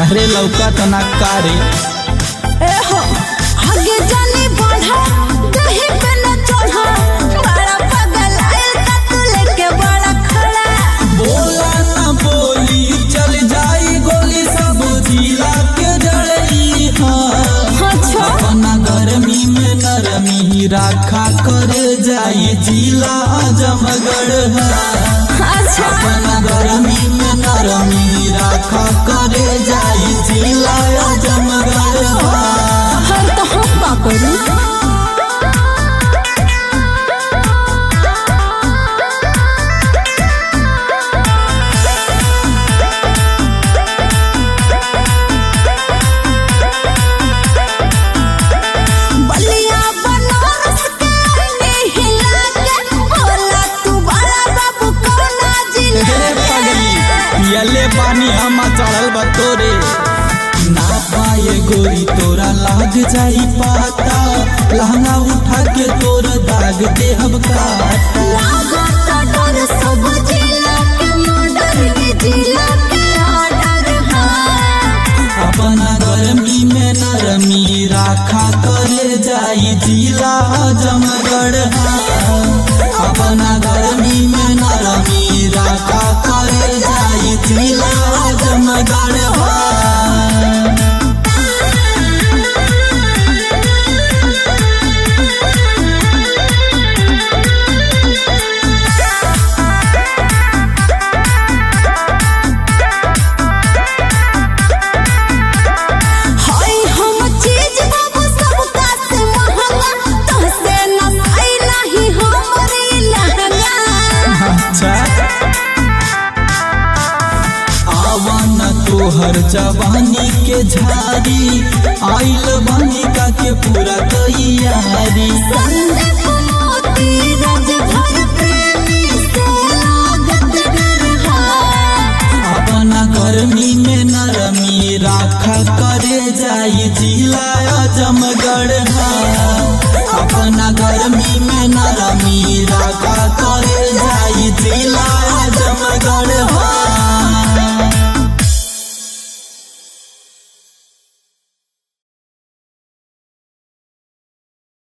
अरे लौका तो ना कारे ए हो आगे जानी बढ़ा दही पे न चढ़ा बड़ा पागल आयल का तू लेके बड़ा खड़ा बोला ना बोली चल जाई गोली सब जिला के जड़ई हाँ अच्छा अपना गर्मी में नरमी राखा करे जाई जिला जमगढ़ अच्छा अपना गर्मी में नरमी राखा करे जाई जिला जमगढ़ हर तो हम का करूं बलिया बनारस के अन्नी हिला के होला तू बड़ा बाबू कौना जिला हे पगली यले पानी हम चढ़ल बा तोरे ना पाए गोरी तोरा लाग जाई पाता लहंगा उठा के तोर दाग दे हम काटा लागत डर सब जिला के मर्डर के जिला के ऑर्डर है अपना गर्मी में नरमी राखा करे जाई जिला जमगढ़ अपना गर्मी में नरमी राखा करे जाई जिला जमगढ़ हाय हम चीज बाबू सब का से महंगा तो से न साई नहीं हमरे लहंगा अच्छा आवन तोहर जवानी के झारी आइल बनिका के पूरा तैयारी संदीप मोती राजभर प्रेमी से लागत डर है अपना गर्मी में नरमी राखा करे जाई जिला जम